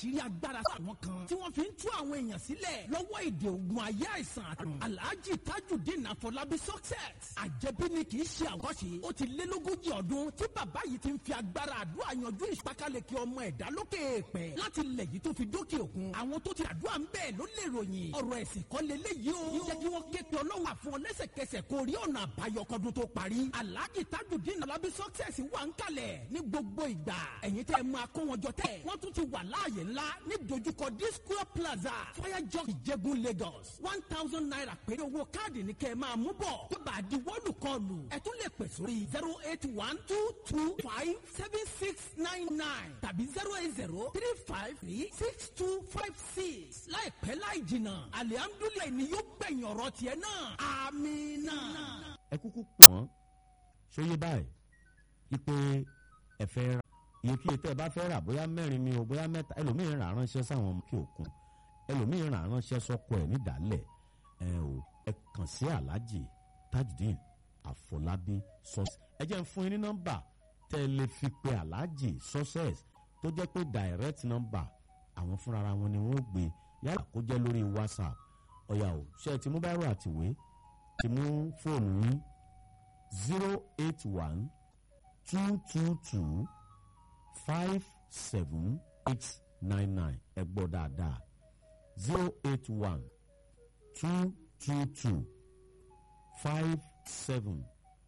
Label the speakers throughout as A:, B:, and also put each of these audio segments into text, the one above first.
A: àṣírí agbára àwọn kan tí wọ́n fi ń tú àwọn èèyàn sílẹ̀ lọ́wọ́ èdè ogun ayé àìsàn àtàrùn alhaji tajudeen afọlábí success àjẹbí ni kì í ṣe àwọ̀ṣe ó ti lé lógójì ọdún tí bàbá yìí ti ń fi agbára àdúrà yanjú ìpákáleke ọmọ ẹ̀dá lókè èèpẹ̀ láti lẹ̀ yìí tó fi dókè òkun àwọn tó ti àdúrà ń bẹ́ẹ̀ ló lè ròyìn ọ̀rọ̀ ẹ̀sìn kọ́ leléyìí o jẹ́ kí wọ́n ké pe ọlọ́run àfún ọ lẹ́sẹ̀kẹsẹ̀ kó rí ọ̀nà àbáyọ kọ́dún tó parí alhaji tajudeen afọlábí success wà ń kalẹ̀ ní gbogbo ìgbà ẹ̀yin tẹ́ ẹ máa kó wọn jọ tẹ́ wọ́n tún ti wà láàyè ńlá ní dojúkọ disco plaza fire jog ìjẹgun lagos one thousand naira péré owó káàdì ní kẹ́ ẹ máa mú bọ̀ tó bá di wọ́ọ̀lù kọlù ẹ tún lè pè sórí zero eight one two two five seven six nine nine tàbí zero eight zero three five three six two five six láìpẹ́ láì jìnnà alihamdulilayi ni yóò gbẹ̀yìn ọ̀rọ̀ tiẹ̀ náà amina.
B: ẹ kúkú pọ̀ wọ́n ṣóyé báyìí wípé ẹ fẹ́ ra iye kí tẹ́ ẹ bá fẹ́ rà bóyá mẹ́rin ni o bóyá mẹ́ta ẹlòmíín rà ránṣẹ́ sáwọn ọmọ kí òkun ẹlòmíín rà ránṣẹ́ sọ́kọ ẹ̀ nídàálẹ̀ ẹ o ẹ kàn sí aláàjì tajudeen àfọlábí success ẹ jẹ́ ń fún yín ní nọ́mbà tẹ́ ẹ lè fi pe aláàjì success tó jẹ́ pé direct number àwọn fúnra wọn ni wọ́n gbé yálà kó jẹ́ lórí whatsapp ọ̀yà o ṣe é ti mú báírò àtìwé ti mú fóònù yín zero eight one two two two five seven eight nine nine ẹ gbọ́ dáadáa zero eight one two two two five seven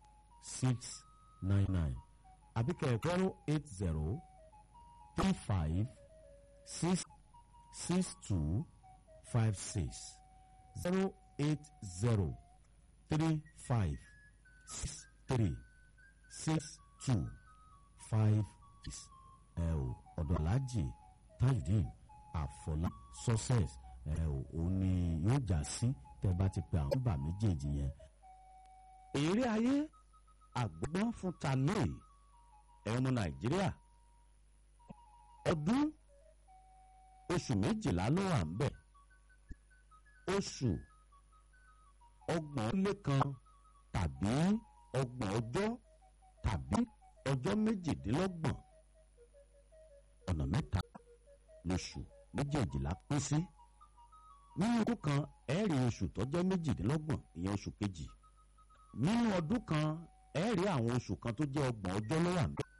B: six nine nine àbíkẹ́ zero eight zero three five six six two five six zero eight zero three five six three six two five six ẹ o ọ̀dọ̀ aláàjì tajudeen àfọlá success ẹ o òun ni yóò já sí tẹ bá ti pe àwọn nọ́mbà méjèèjì yẹn. èrè ayé àgbọ̀gbọ́n fún talé ẹ̀ ọmọ nàìjíríà ọdún oṣù méjìlá ló wà ń bẹ̀ oṣù ọgbọ̀n lé kan tàbí ọgbọ̀n ọjọ́ tàbí ọjọ́ méjìdínlọ́gbọ̀n ọ̀nà mẹ́ta lóṣù méjèèjìlá pín sí nínú ọdún kan ẹ̀ẹ́rì oṣù tó jẹ́ méjìdínlọ́gbọ̀n ìyẹn oṣù kejì nínú ọdún kan ẹ̀ẹ́rì àwọn oṣù kan tó jẹ́ ọgbọ̀n ọjọ́ ló wà níbẹ̀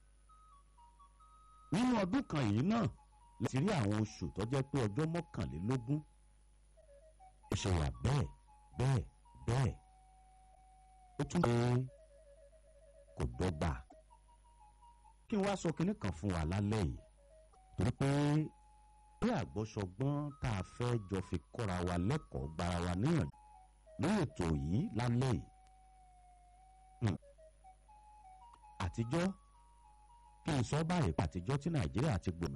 B: nínú ọdún kan yìí náà láti rí àwọn oṣù tó jẹ́ pé ọjọ́ mọ́kànlélógún ó ṣe wà bẹ́ẹ̀ bẹ́ẹ̀ bẹ́ẹ̀ ó tún pé kò dọ́gba kí n wá sọ kinní kan fún wa lálẹ́ yìí torí pé bí àgbọ́sọgbọ́n tá a fẹ́ jọ fi kọ́ra wa lẹ́kọ̀ọ́ gbara wa níyànjú ní ètò yìí lálẹ́ yìí àtijọ́ kí n sọ báyìí àtijọ́ tí nàìjíríà ti gbòmìnira.